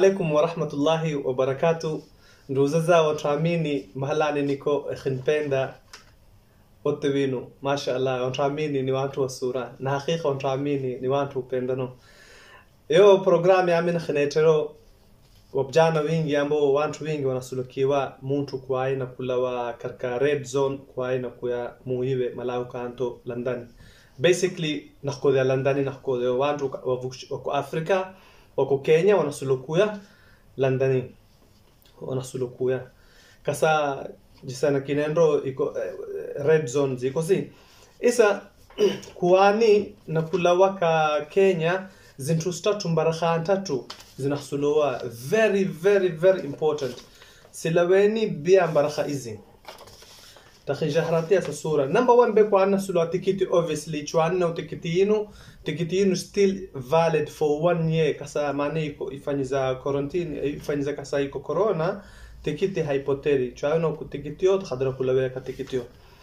alaikum warahmatullahi wabarakatu nduzaza watuamini mahalani niko khinpenda wote winu masha allah watuamini ni watu wa sura na hakika watuamini ni watu upendano yo programu yamin khinetero wabjana wingi ambao watu wingi wanasulukiwa muntu kwai na kulawa karka red zone kwai na kuya muiwe malau kanto landani basically nakodea landani nakodea watu wako afrika wako kenya wanasulukuya landani wanasulukuya kasa jisana kinendo iko eh, red zone ziko si isa kuwani na kulawa ka kenya zintu statu mbarahan tatu zinahsuluwa very very very important silaweni bia mbarakha izi takhijahratia sa sura number one be kwana sulu tikiti obviously chwana tikiti yinu tikiti yinu still valid for one year kasa mane iko ifanyiza quarantine ifanyiza kasa iko corona tikiti haipoteri chwana ku tikitio khadra kulawe ka tikitio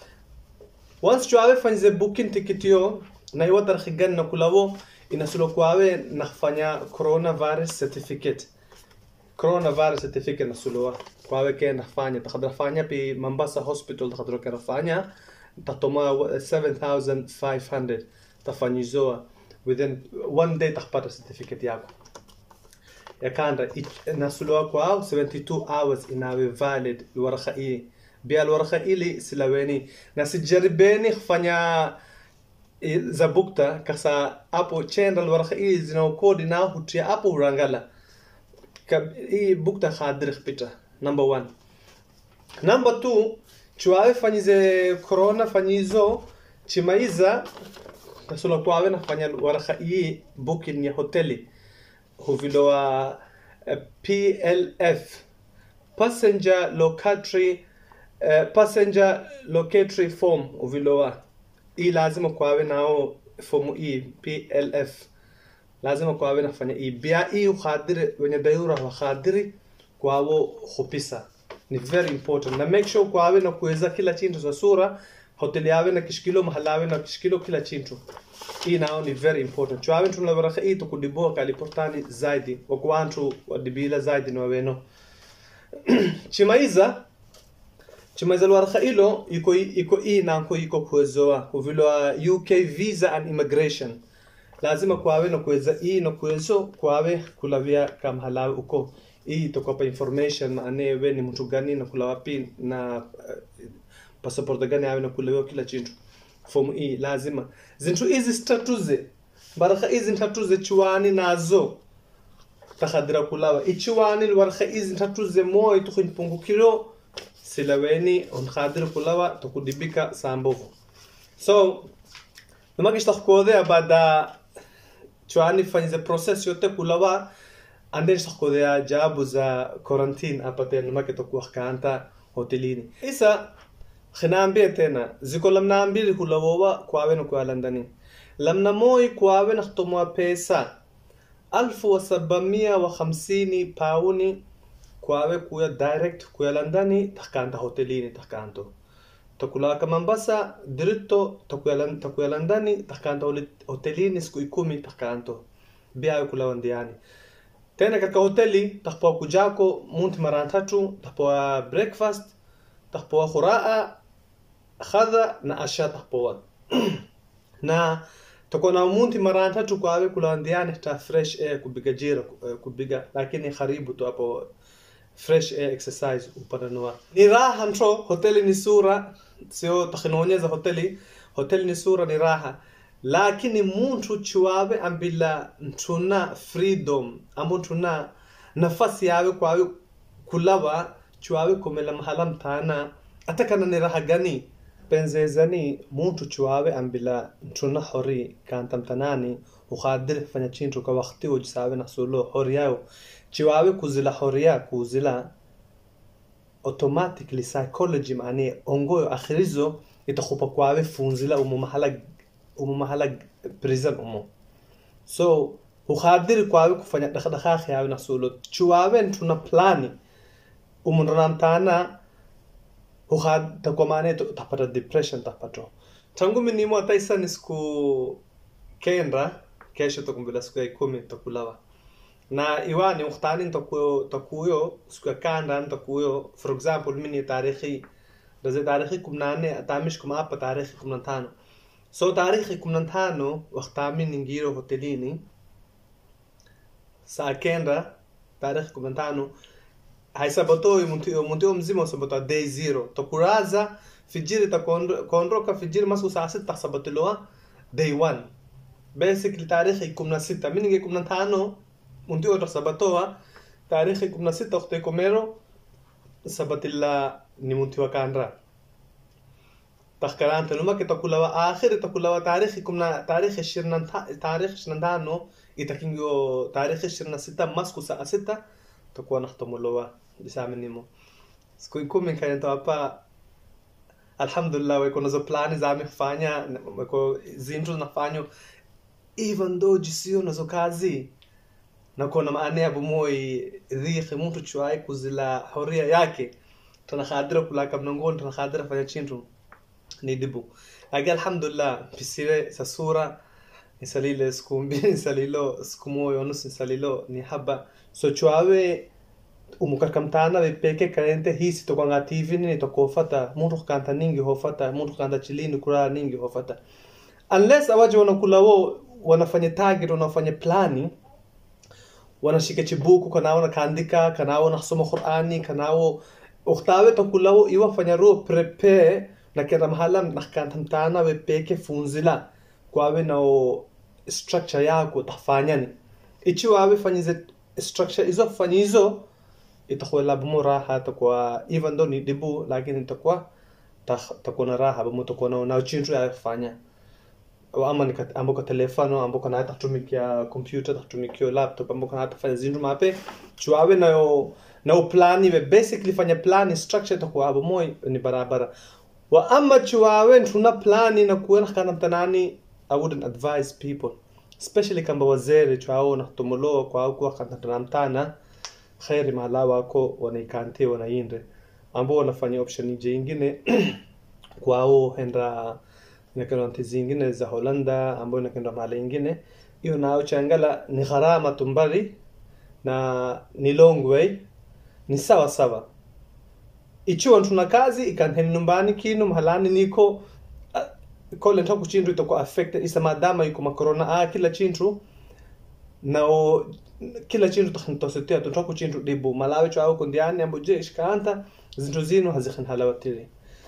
once chwawe fanyize booking tikitio na iwa tarkhigan na kulawo inasulo kwawe nafanya coronavirus certificate coronavirus certificate nasuloa kwawe ke nafanya takadra fanya pi Mombasa hospital takadra ke nafanya tatoma 7500 tafanyizoa within one day takpata certificate yako yakanda nasuloa kwao 72 hours inawe valid lwarakha hii bia lwarakha ili silaweni na sijaribeni kufanya za bukta kasa apo chenda lwarakha hii zinaokodi na hutia apo urangala hii bukta khadir pita number one number two chuawe fanyize corona fanyizo chimaiza kasula kwawe nafanya warakha hii booking ya hoteli huvilowa uh, plf passenger locatory uh, passenger locatory form uvilowa hii lazima kwawe nao fomu hii plf lazima kwawe nafanya hii bia hii ukhadiri wenye dayura wakhadiri kwawo khupisa ni very important na make sure kwawe na kuweza kila chintu za sura hoteli yawe na kishikilo mahalawe na kishikilo kila chintu hii nao ni very important chwawe tunlawaraka hii tukudiboa kaliportani zaidi wakwantu wadibila zaidi ni waweno chimaiza chimaiza lwaraka ilo iko iko hii nanko iko kuwezoa kuvilwa uk visa and immigration lazima kwawe na kuweza hii na kuwezo kwawe kulavia kamhalawe uko hii itakupa information maane we ni mtu gani na kula wapi na uh, passport gani awe na kulawa kila chintu fomu hii lazima zintu hizi statuze baraka hizi ntatuze chuani nazo takhadira kulawa ichuani lwaraka hizi ntatuze moyo tukhimpungukilo silaweni unkhadir kulawa tukudibika sambovu so namagish takhkodea bada chuani fanyize process yote kulawa anden shaqodea jabu za quarantine apaten make tokuwa kanta hotelini isa khinaambie tena ziko lamna mbili hulawowa kwawe na kwa landani lamna moi kwawe na khtomwa pesa alfu wa sabamia wa hamsini pauni kwawe kuya direct kuya landani takanta hotelini takanto takulaka Mombasa diritto takuya landani takanta hotelini siku ikumi takanto biawe kulawandiani tena katika hoteli takupoa kujako munti mara tatu takupoa breakfast takupoa khuraa khadha na asha takupoa na takuwa na munti mara tatu kwawe kulandiane ta fresh air kubiga jira kubiga lakini karibu tu hapo fresh air exercise upananua ni raha ntro hoteli ni sura sio takhinaonyeza hoteli hoteli ni sura ni raha lakini muntu chiwawe ambila ntuna freedom ambo ntuna nafasi yawe kwawe kulawa chiwawe komela mahala mtana atakana ni raha gani penzezani muntu chiwawe ambila ntuna hori kanta mtanani ukhadir fanya chintu ka wakti ujisawe nasulo hori yao chiwawe kuzila horia kuzila automatically psychology maani ongoyo akhirizo itakhupa kwawe funzila umu mahala umu mahala prison umu so ukhadiri kwawe kufanya dakhdakha yawe nasulo chuwawe ntuna plani umunranamtana ukhad takomane tapata depression tapato tangu minimo ataisa ni siku kenda kesho takumbila siku ya ikumi takulawa na iwani ukhtani takuyo takuyo siku ya kanda takuyo for example mini tarikhi daze tarikhi kumnane atamish kuma hapa tarikhi kumna tano so tarikhi kumna tano wakhtami ningiro hotelini saa kenda tarikhi kumna tano haisabotoi mtu mtu mzima usabota day zero takuraza fijiri takondoka fijiri masu saa sita sabotiloa day one basically tarikhi kumna sita mininge kumna tano mtu yote sabatoa tarikhi kumna sita ukte komero sabatilla ni mtu wa kandra تخكران نما كي تقول آخر تقول تاريخ كمنا تاريخ الشرنا تاريخ الشرنا دانو يتكينجو تاريخ الشرنا ستة مسكو ساعة ستة تكون نختم لوا بسام نيمو سكو يكون من كان توابا الحمد لله ويكون نزو بلاني زامي kufanya weko zintro nafanya even though jisio nazo kazi nakuwa na maana ya bumoi dhikhi mtu chuai kuzila horia yake tanakhadira kulaka mnangoni tanakhadira fanya chintu ni dibu laki alhamdulillah pisire sa sura nisalile siku mbili nisalilo siku moyo nusu nisalilo ni haba so chuawe umukakamtana vipeke karente hisi tokwanga tv nini tokofata muntu kanta ningi hofata muntu kanta chilini kura ningi hofata unless awaje wanakula wo wanafanya target wanafanya plani wanashika chibuku kanao nakaandika kanao nasoma qurani kanao uktawe tokulawo iwafanya ro prepare nakenda mahala nakantamtana wepeke funzila kwawe nao structure yako tafanyani ichi wawe fanyize structure izo fanyizo itakuwa labumu raha takuwa even though ni dibu lakini itakuwa takuwa na raha bamu takuwa na na chintu ya kufanya ama ni ambo kwa telefono ambo kana hata tumikia computer tumikia laptop ambo kana hata fanya zindu mape chuawe nayo na plani we basically fanya plani structure takuwa abo moi ni barabara wa ama chuawe tuna plani na kuona kana mtanani I wouldn't advise people especially kamba wazere chuao na tumulo kwa au kwa kana tunamtana khairi mahala wako wanaikante wanainde ambao wanafanya option nje ingine kwao henda nakenda nchi zingine za Holanda ambao nakenda mahali ingine hiyo nao changala ni gharama tumbali na ni long way ni sawa sawa ichiwa tuna kazi ikanheni nyumbani kinu mahalani niko uh, kole ntaku chintu itakuwa affected isa madama yuko makorona ah kila chintu nao kila chintu takhintosetea tuntaku chintu dibu malawi chao kundiani ambo je ishkaanta zintu zinu hazikhin halawatiri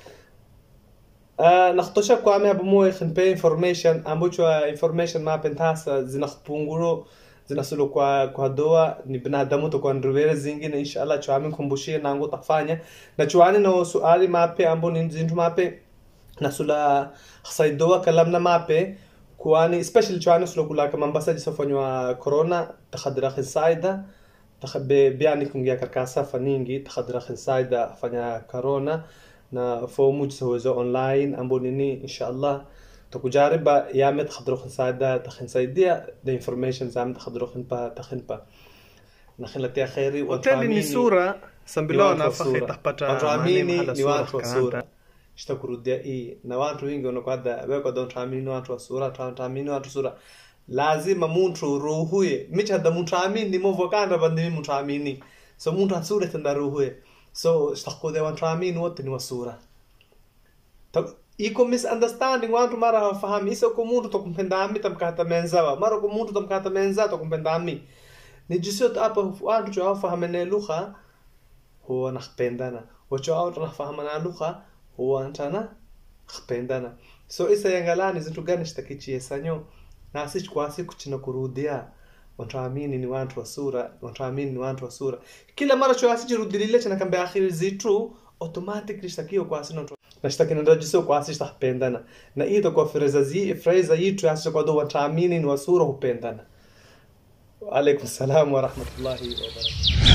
Uh, naktosha kwame hapo moyo khinpe information ambo chwa information ma pentasa zinakhpunguro zinasulu kwa kwa doa ni binadamu to kwa ndruwere zingine inshallah chwami kumbushie nangu tafanya na chwani no suali mape ambo ni zintu mape nasula khsaidoa kalamna mape kwani especially chwani sulu kula kama mbasa jisofanywa corona takhadira khinsaida takhabe biani kungia karkasa faningi takhadira khinsaida fanya corona na fomu jisowezo online ambo nini inshallah takujariba yame takhadro khinsaida takhinsaidia the information zame takhadro khinpa takhinpa nakhilatia khairi hoteli ni sura sambilona fakhi tapata watuamini ni watu wa sura shtakurudia hii na watu wengi wanakwada weko don tuamini ni watu wa sura tuamini watu sura lazima muntu ruhuye michada muntu amini movo kanda bandimi muntu amini so muntu asura tenda ruhuye so shtakude watu amini wote ni wasura iko misunderstanding wantu mara hawafahamu isa ko muntu tokumpendami tamkata menzawa mara ko muntu tamkata menza tokumpendami ni jisio apa wantu cho hawafahamene lugha huwa nakpendana wacho wantu nafahamana lugha huwa antana khpendana so isa yangalani zintu gani shtakichie sanyo na sisi kwa siku china kurudia watuamini ni watu wa sura watuamini ni watu wa sura kila mara cho asijirudilile chana kambe akhiri zitu automatically shtakio kwa sino nashtaki nandajisio kwa asi shtakpendana na hii itakuwa freza zi freza yitu asi kwa do watuamini ni wasura hupendana alaikum salam wa rahmatullahi wa barakatuh